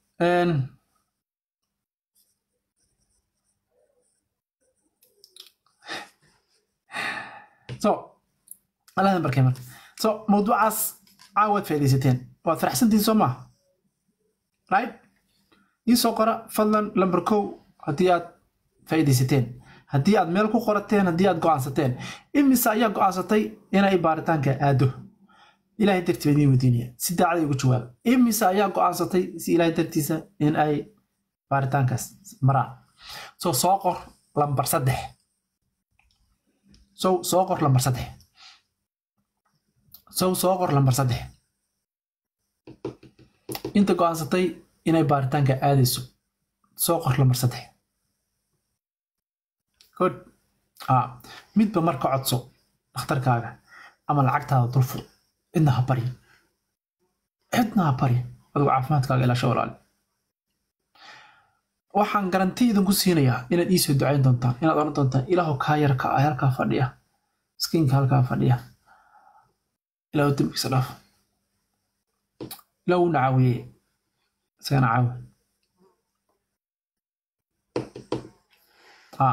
so aladan barkay marka so mawduucaas caawaad faaidaysateen waad faraxsantihin soo maaha right iisoo qora fadlan lamber kow haddii aad faa'iidaysateen haddii aad meel ku qorateen haddii aad go'aansateen imise ayaa go'aansatay inay baaritaanka aado ilaahay dartii baa idiin weydiinaya si daacaday ugu jawaaba imise ayaa go'aansatay si ilaahay dartiisa in ay baaritaankaas maraan so soo qor lambar saddex so soo qor lambar saddex sow soo qor lambar saddex inta go'aansatay inay baaritaanka aadayso soo qor lambar saddex good midba marka codso dhakhtarkaaga ama lacagtaada dulfur cidna ha barya cidna ha barya adigu caafimaadkaaga ilaasha walaali waxaan garanti idinku siinayaa inaad iisoo ducayn doontaan inaad odhan doontaan ilaahu kaa yarka ah halkaa fadhiya miskiinka halkaa fadhiya ilaahu dembigiisa dhaaf ilaahu na caawiye isagana caawi ha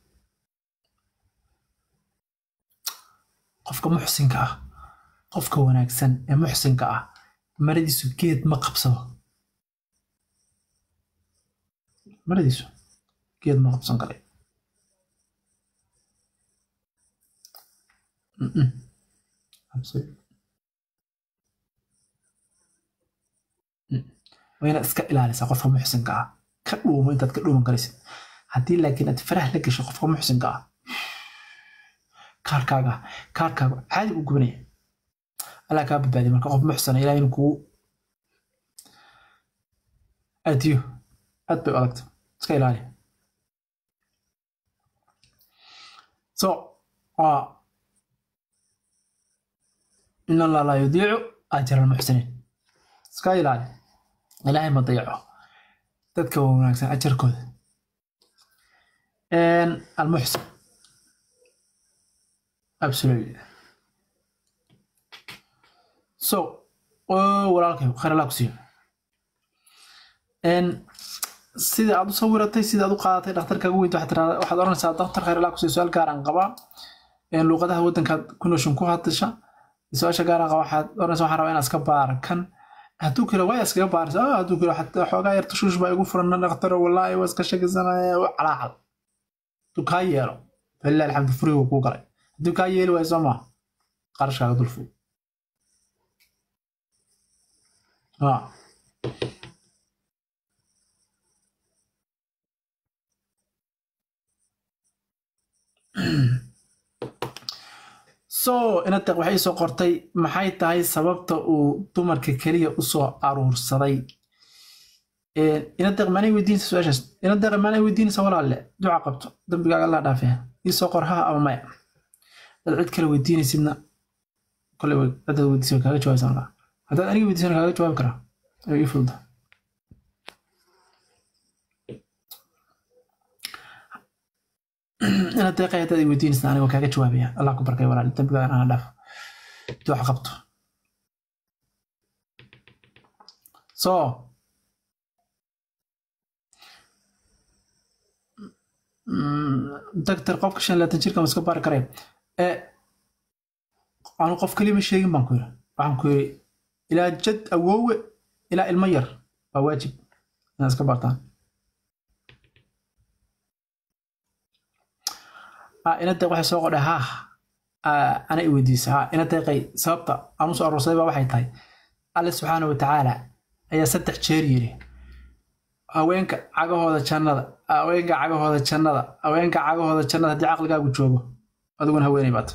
qofka muxsinka ah qofka wanaagsan ee muxsinka ah maradiisu geed ma qabsado maradiisu geed ma qabsan kare Mm-mm. Absolutely. Mm. waa inaad iska ilaalisaa qofka muxsinka ah ka dhuumo intaad ka dhuuman karaysid haddii laakiin aad farah la gasho qofka muxsinka ah kaarkaaga kaarkaaga caadi u gubanaya allah kaa badbaadiya marka qof muxsana ilaah inuu kugu adiyo aad bay u adagta iska ilaali so waa in allah laa yudiicu ajra almuxsiniin iska ilaali ilaahay ma dayaco dadka wanaagsan ajarkooda almuxsin absolutely so walaalkay khayr allah ku siiyo sida aad u sawiratay sida aad u qaadatay dhakhtarkaaga weynta waxaad tiraahdaa waxaad oranaysaa dhakhtar khayr allah ku siiyo su-aal gaar aan qabaa luuqadaha waddankaad ku nooshin ku hadasha su-aasha gaar aan qabaa waxaad oranaysaa waxaan rabaa inaad iska baara kan hadduu kale waa iskaga baaraysa ah hadduu kale xataa xoogaa yar tashuush baa igu furan dhakhtaro wallaahi waa iska shakisanaya calaacal hadduu kaa yeelo falilah alxamdu furigu kuu galay hadduu kaa yeeli waayo soo maa qarashkaaga dul fog so inadeq waxay soo qortay maxay tahay sababta uu dumarka keliya u soo aruursaday inadeq maanay weydiinaysa su-aashaas inadeq maanay weydiinaysa walaalle duca qabto dambigaaga allah dhaafee ii soo qor haa ama maya dad cid kale weydiinaysidna kole dadaad weydiisa way kaaga jawaabaysa markaa haddaad aniga weydiisana kaaga jawaabi karaa ay ii fududa inaad deeqay haddaad i weydiinaysa aniga kaaga jawaabaya allah ku barkay walaal dambigaaga ana dhaaf duca qabto so doctor qofka shan laatan jirka ma iska baari karaya anu qof keliya ma sheegin baan ku yiri waxaan ku yiri ilaa jad awoowe ilaa ilmo yar waa waajib inaad iska baartaan ina deeq waxay soo qodhay haa ana i weydiisa haa ina deeqay sababta aan u soo aroorsaday baa waxay tahay alle subxaana wa tacaala ayaa saddex jeer yiri haweenka cagahooda jannada haweenka cagahooda jannada haweenka cagahooda jannada haddii caqligaagu joogo adiguna haweenay baata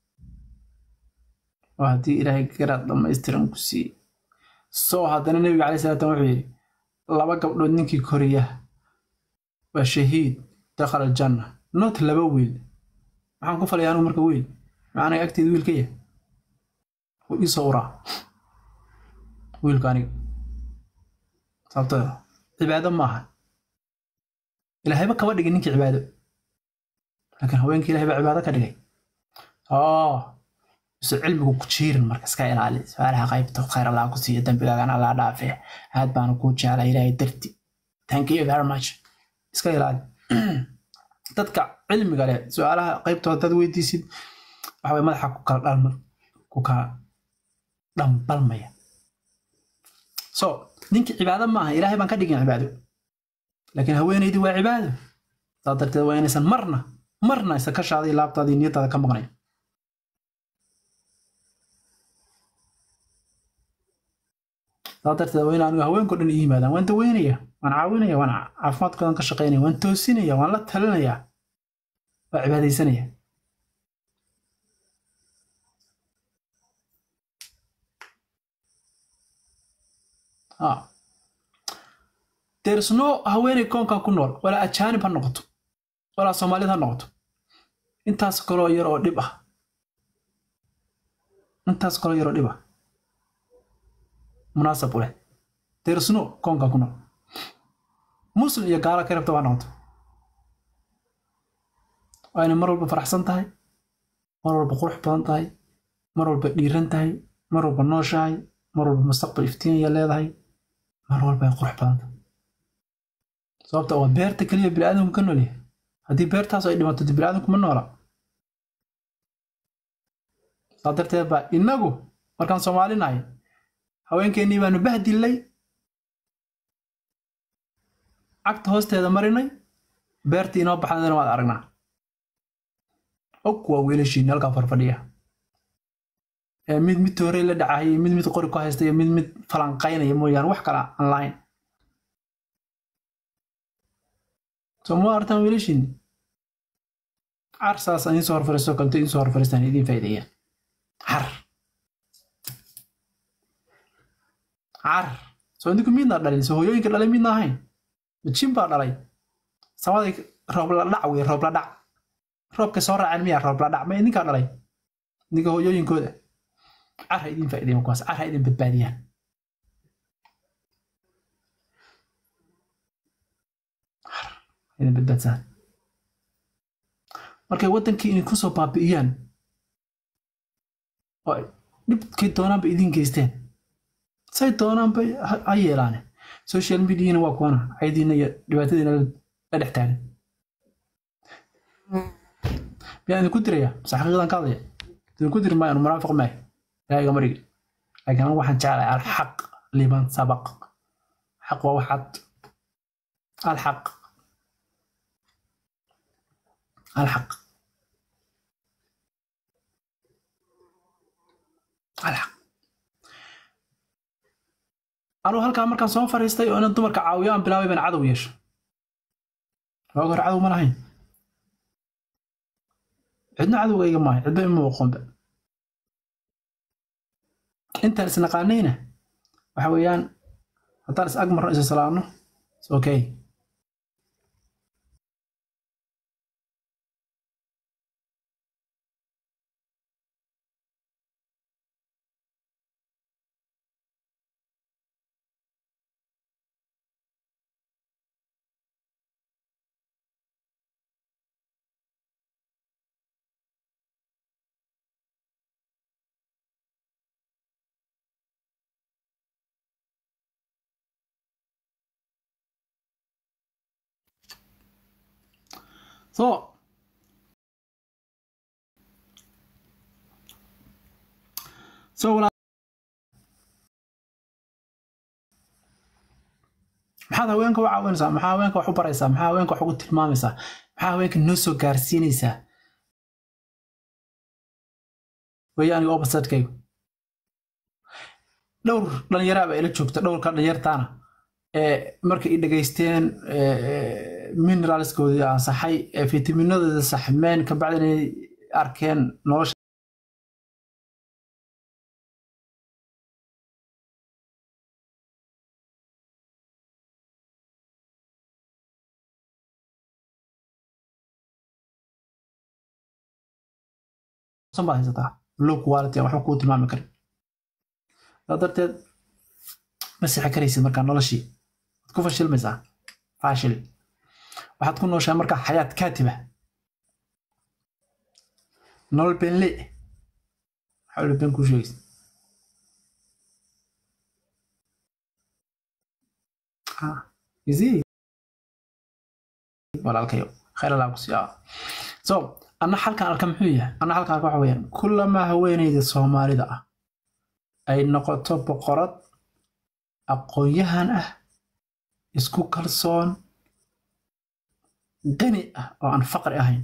oo haddii ilaahay garaad dhammaystiran ku siiyey soo haddana nebiga calai salaatan wuxuu yidhi laba gabdhood ninkii koriya waa shahiid dakhala aljanna not laba wiil maxaan ku falaya anugu marka wiil maanaga agteeda wiil ka yahay wuu ii soo uraa wiilka aniga sababtoo cibaado maaha ilaahayba kaba dhigin ninkii cibaado laakiin haweenkii ilahay baa cibaado ka dhigay oo mise cilmigu ku jiirin marka iska ilaali su-aalaha qaybta khayr allah ku siiyo dembigaagan allah dhaafe aad baanu kuu jeclaa ilaahay darti thank you very much iska ilaali dadka cilmiga leh su-aalaha qaybtooda dad weydiisid waxaway madaxa ku kala dhalma ku kala dhambalmaya so ninkii cibaado maaha ilaahay baan ka dhigin cibaado laakiin haweenaydii waa cibaado saa darteed waa inaysan marna marna isa ka shaaday laabtaadii niyadaada ka maqnayn saa darteed waa in anigu haweenko dhan ii yimaadaan waan daweynaya waan caawinaya waan caafimaadkoodan ka shaqaynaya waan toosinaya waan la talinaya waa cibaadaysanaya dersno haweeney koonkan ku nool walaa ajaanib ha noqoto walaa soomaalid ha noqoto intaas kaloo yar oo dhib ah intaas kaloo yar oo dhib ah munaasab u leh dersno koonkan ku nool muslim iyo gaala ka rabta waa noqoto waa inay mar walba faraxsan tahay mar walba qurux badan tahay mar walba dhiiran tahay mar walba nooshahay mar walba mustaqbal iftiinaya leedahay mar walba ay qurux badan tahay sababta waa beerta keliya biniaadamku ka noolyahay haddii beertaas ay dhimato dib biniaadanku ma noola saa darteed baa innagu markaan soomaalinahay haweenkeennii baanu bahdillay cagta hoosteeda marinay beertii inoo baxdana waad aragnaa og waa wiilashiinni halkaa farfadhiya ee mid mid toorey la dhacaya mid mid qori ku haysta iyo mid mid falanqaynaya mooyaane wax kale aan lahayn soo ma artaan wiilashiinni car saas aan idinsoo horfariisto kalto idinsoo horfariistaan idiin faa'iideeyaan car car soo idinku midnaa dhalin soo hooyooyinka dhalay midna ahayn majin baa dhalay samaday roob la dhac wey roob la dhac roobka soo raaceen miyaa roob la dhac ma idinkaa dhalay idinka hooyooyinkooda car ha idin faa'iideeyaan kuwaas car ha idin badbaadiyaan idin badbaadsaan markay waddankii idinku soo baabi'iyaan oo ay dhibkay doonaanba idin geysteen say doonaanba ha yeelaane social mediana waa kuwana caydiina iyo dhibaatadiina la dhex taagan miyaan idinku diraya mase xaqiiqdan ka hadlaya idinku diri maayo anu munaafiq maayo ilaahiga marigi laakiin anigu waxaan jeclahay alxaq liman sabaq xaq waa waxaad alxaq alxaq alxaq anuu halkaa markaan soo fariistay oo inan dumarka caawiyo aan bilaabay baan cadow yeesho waaga hore cadow ma lahayn cidna cadowgayga maayo cidba ima aqoonba intaan isnaqaanayna waxa weeyaan haddaan is ag marno isa salaamno is okay So. So walaal maxaad haweenka u caawinaysaa maxaa haweenka wax u baraysaa maxaa haweenka wax ugu tilmaamaysaa maxaa haweenka noo soo gaarsiinaysaa weeye aniga opposite-kaygu dhowr dhalinyaraa baa ila joogta dhowrka dhalinyartaana ee markay i dhegaysteen mineralskoodii ansaxay ee fitaminadooda saxmeen kabacdina ay arkeen nolosha baad haysataa low quality aan waxba kuu tilmaami karin saa darteed ma sixi karaysid markaa noloshii waad ku fashilmaysaa faashil waxaad ku nooshahay markaa xayaat kaatiba nolol beenle maxaa uli been kuu sheegaysa easy walaalkayo khayr allaa ku siiyaa so anna halkan arka muxuu yahay anna halkan arka waxa weeyaan kullamaa haweenayda soomaalida ah ay noqoto boqorad aqoon-yahan ah isku kalsoon qani ah oo aan faqri ahayn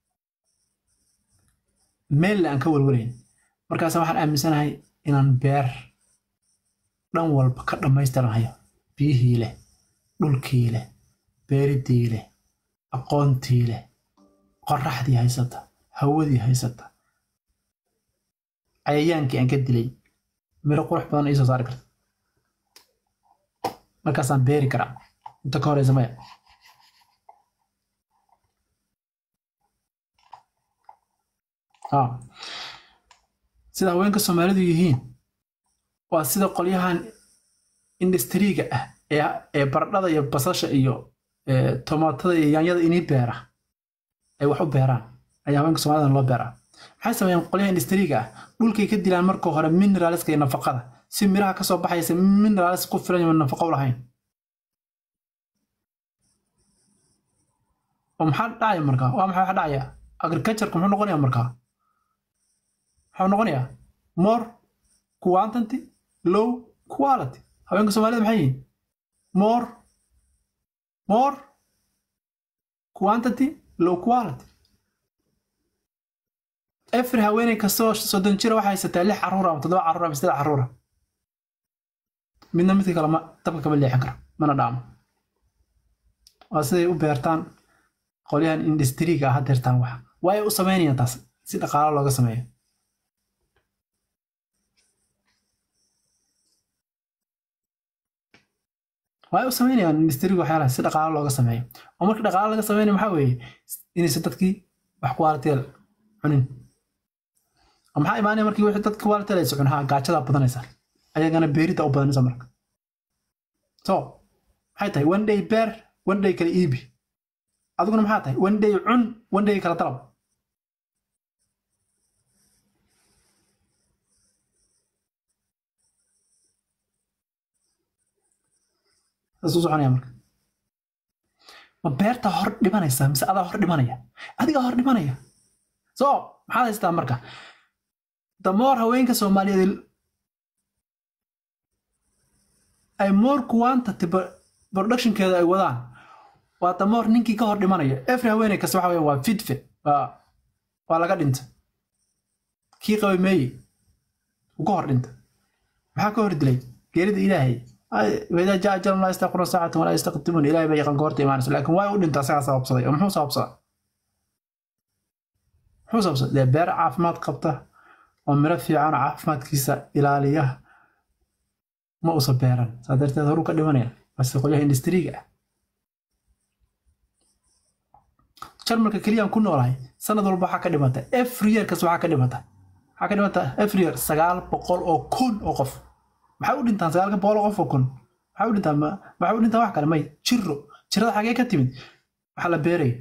meelle aan ka walwalayn markaas waxaan aaminsanahay inaan beer dhan walba ka dhammaystiranayo biyihii leh dhulkii leh beeridii leh aqoontii leh qoraxdii haysata hawadii haysata cayayaankii aan ka dilay miro qurux badan iisoo saari karta markaasaan beeri karaa inta ka horeysa maya sida haweenka soomaalidu yihiin waa sida qolyahan industriga ah ee baradhada iyo basasha iyo tomaatada iyo yaanyada inii beera ay wax u beeraan ayaa haweenka soomaalida loo beeraa maxay sameeyaan qolyaha industriga ah dhulkay ka dilaan marka hore mineralska iyo nafaqada si miraha kasoo baxaysa mineralis ku filan iyo nafaqo lahayn oo maxaa dhacaya markaa waa maxay waxa dhacaya agricultureka muxuu noqonayaa markaa muxuu noqonayaa more quantity low quality haweenka soomaalida maxay yihiin more more quantity low quality every haweeney kastoo soddon jira waxay haysataa lix carruur ama toddoba carruur ama saddex carruura midna midka kale ma dabka kama leexin karo mana dhaamo waa siday u beertaan qolyahan industriga ah hadeertaan wax waay u samaynayaan taas si dhaqaalo looga sameeyo waay u samaynayaan industriga waxyaalaha si dhaqaalo looga sameeyo oo marka dhaqaalo laga sameynayo maxaa weeye inaysan dadkii wax qualiteel cunin maxaa imaanaya markii wixii dadka qualiteel aysa cun haa gaajadaa badanaysa ayagana beerida u badanaysa marka so maxay tahay one day beer one day kala iibi adiguna maxaa tahay one day cun one day kala dalab saas u soconaya marka ma beerta hor dhimanaysa mise adaa hor dhimanaya adigaa hor dhimanaya so maxaad haystaa marka damoor haweenka soomaaliyeed ay more quantity productionkeeda ay wadaan waa damoor ninkii ka hor dhimanaya every haweeney kasta waxa weya waa fidfe waa waa laga dhinta kii qabay meeye uu ka hor dhinta maxaa ka hor dilay geerida ilaahay waidaa jaa ajalum laa yastaqiruna saacatan walaa yastaqdimuun ilaahay baa yaqaan goorta imaanayso laakiin waa u dhinta asagaa sababsaday oo muxuu sababsadaa muxuu sababsaday dee beer caafimaad qabta oo miro fiican oo caafimaadkiisa ilaaliya ma usa beeran saa darteed horuu ka dhimanaya base qolyaha industriga ah jarmalka keliyaan ku noolahay sanad walba waxaa ka dhimata every year kas waxaa ka dhimata waxaa ka dhimata every year sagaal boqol oo kun oo qof maxay u dhintaan sagaalka boqol oo qof oo kun maxay u dhintaan maxay u dhintaan wax kale may jiro jirada xagee ka timid waxaa la beeraya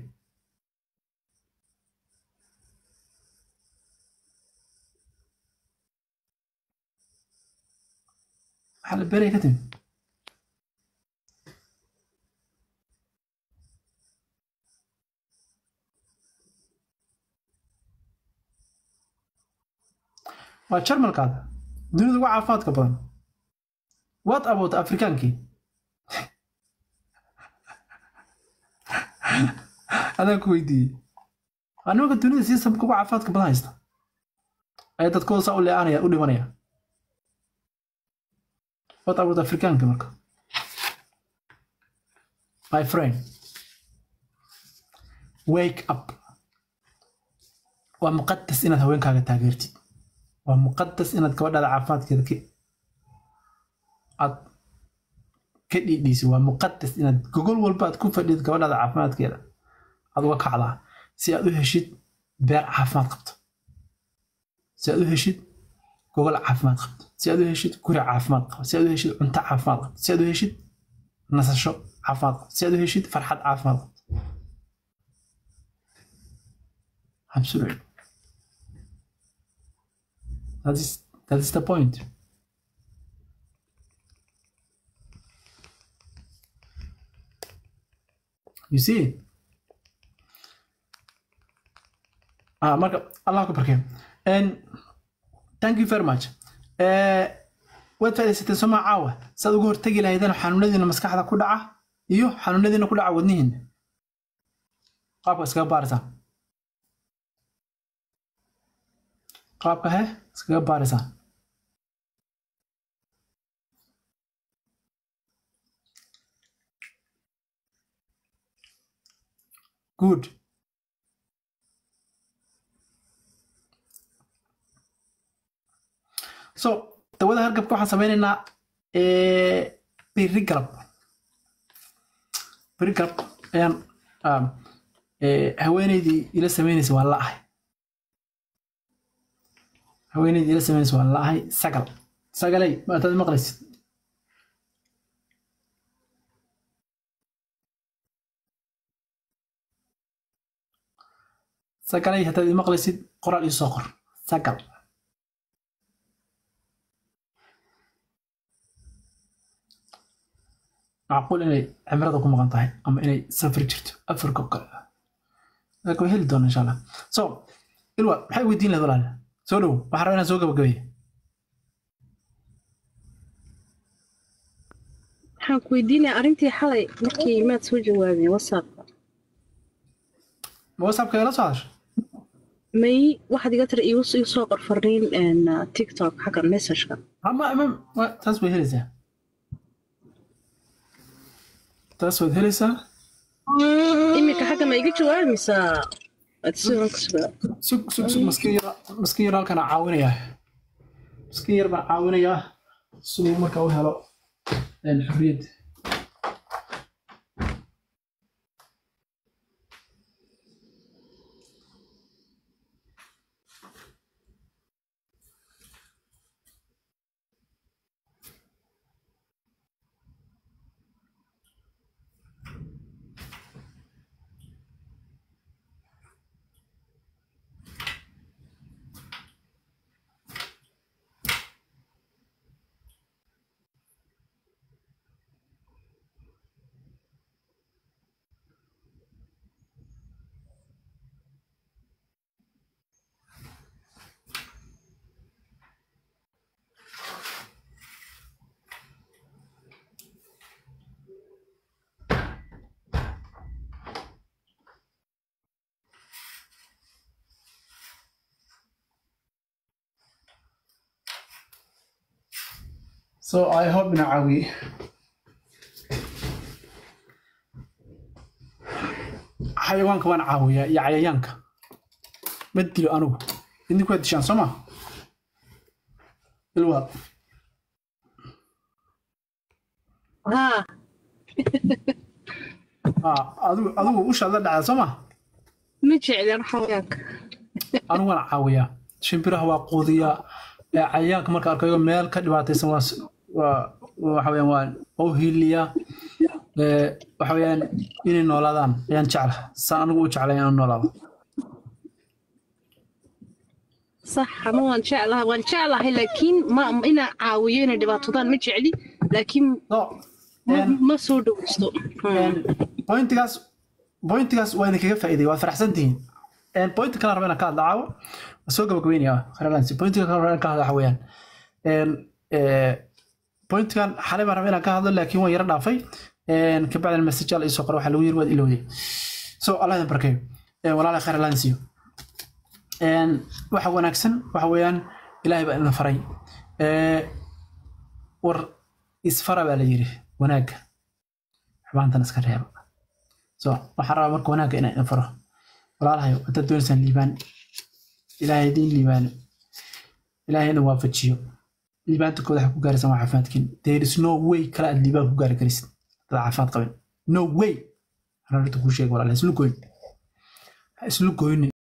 waxaa la beeraya ka timid waa jarmalkaada dunida ugu caafimaadka badan what about afrikaankii adaan ku weydiiyey waa nimanka dunida sistamka ugu caafimaadka badan haysta ayaa dadkooda saa u leeanaya u dhimanaya what about afrikaanka marka my friend wake up waa muqadas inaad haweenkaaga taageertid waa muqadas inaad gabadhaada caafimaadkeeda aad ka dhiidhiisid waa muqadas inaad gogol walba aad ku fadhid gabadhaada caafimaadkeeda aad uga kacdaa si aad u heshid beer caafimaad qabto si aad u heshid gogol caafimaad qabto si aad u heshid guri caafimaad qabo si aad u heshid cunto caafimaad qabto si aad u heshid nasasho caafimaad qabto si aad u heshid farxad caafimaad qabto absolutely That is that is the point. You see? Ah, marka Allah ku barkeen. And thank you very much. Eh waad faa'iidaysatay soma caawa saad uga hortagi lahaydeen xanuunadiina maskaxda ku dhaca iyo xanuunadiina ku dhaca wadnihiina qaabka iskaga baarisaa qaabka he iskaga baarisaa good so dawada hargabka waxaan sameynaynaa beri galab beri galab ayaan haweeneydii ila sameynaysa waan la-ahay haweeneydii ila sameynaysa waan la-ahay sagal sagalay maataad maqlaysid sagalay haddaad imaqlaysid qoraal ii soo qor sagal macquul inay cimrada ku maqan tahay ama inay safri jirto afrika kale laakiin waa heli doona insha allah so ilwa maxay weydiin lahayd walaal soo dhow waxaan rabaa inaan soo gabagabeeyo waxaan ku weydiinaya arrintii xalay markii maad soo jawaabeen whatsappka ma whatsappka ila soo hadasha may waxaad iga tiri igu igu soo qor fariin een, tiktok xagga messageka ama ama wa- taas way helaysaa taas waad helaysaa iminka xagga ma iga jawaabi mise aad sidan ku sugaa sug sug sug maskiin yar maskiin yar halkan caawinayaa maskiin yar baan caawinayaa siduu markaa u helo een, xorriyad so i hope ina caawiye xayawaanka waan caawiyaa iyo cayayaanka ma dilo anugu idinku waa dishaan soo ma ilwaad haa Ah, adigu adigu ushaad la dhacdaa soo ma ma jeclen xayaanka anigu waan caawiyaa shimbiraha waa quudiyaa ee cayayaanka marka arkayo meel ka dhibaataysan waa s- waa waxa weeyaan waan waa u hiiliyaa ee waxa weeyaan inay noolaadaan ayaan jecla saan anigu u jeclay inaan noolaado sax ama waan jeclahay waan jeclahay laakiin ma inaan caawiyo inay dhibaatodaan ma jecli laakiin so ma- een, ma soo dhoweysto een, pointigaas pointigaas waa idinkaga faa'iiday waa faraxsan tihiin een, pointi kale raba inaan ka hadla caawo waa soo gabagabeynaya kharalansi pointiga kale raba inaan ka hadla waxa weeyaan een, ee, pointigan xalay baan raba inaan ka hadlo laakiin waan yara dhaafay een, kabacdina message al isoo qora waxaa lagu yiri waad ilowday so allah idin barkeeyo Een, walaalahay khayr allaan siiyo Een, waxa wanaagsan waxa weeyaan ilaahay baa idin faray Ee, war isfara baa la yiri wanaagga xumaantana iska reeba so waxaan rabaa marka wanaagga inaan idin faro walaalahayo haddaad doonaysaan liibaan ilaahay idiin liibaano ilaahay idin waafajiyo liibaanta kooda waxaa ku gaaraysaan waa caafimaadkiin there is no way kale aad liibaan ku gaari karaysid dad caafimaad qabin no way anaa horta kuu sheega walaalahay islu goyn ha islu goynin